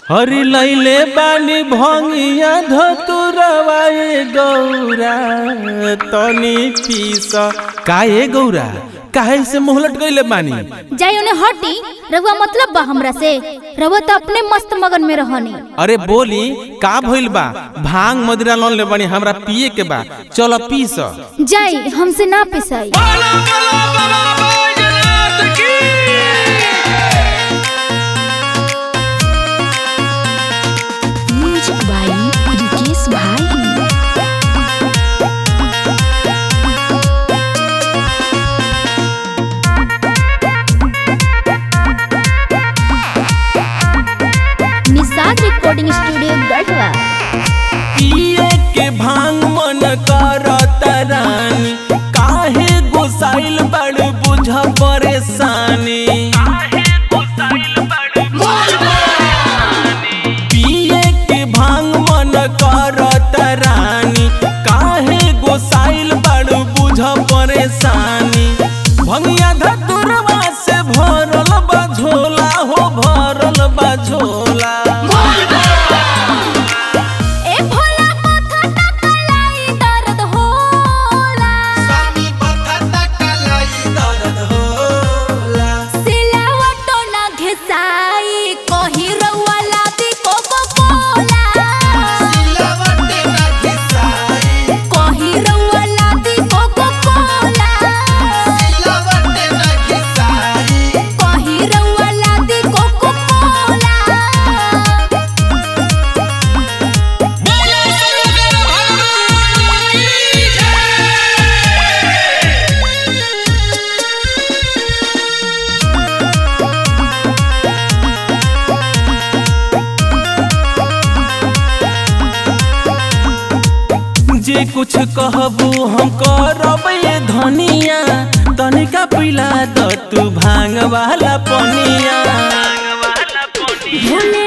हरि लैले बानी भंगिया धतुरवा ए गौरा तनी पीस काहे गौरा काहे से मुंह लटकैले बानी जाई उन्हें हटी रहुआ मतलब बा हमरा से रहुआ तो अपने मस्त मगन में रहनी अरे बोली का भइल बा भांग मदिरा लोन ले बानी हमरा पिए के बा चलो पीस जाई हमसे ना पिसाई म्यूजिक बाई रिकेश भाई निषाद रिकॉर्डिंग स्टूडियो गढ़वा पिए के भांग मन करत रानी काहे गोसाइल बड़ बुझ परेशानी पिए के भांग मन करत रानी काहे गोसाइल बड़ बुझ परेशानी भंगिया धतुरवा से भरल बा झोला हो भरल बा झोला ए भोला माथा टकलाई दर्द होला सिलावटो ना घिसाई कही रउआ लादी कोको कोला कही रउआ लादी कोको कोला कही रउआ लादी कोको कोला जे कुछ कहबू हम करब ये धनिया तनिका पिला द तू भांग वाला पनिया भोले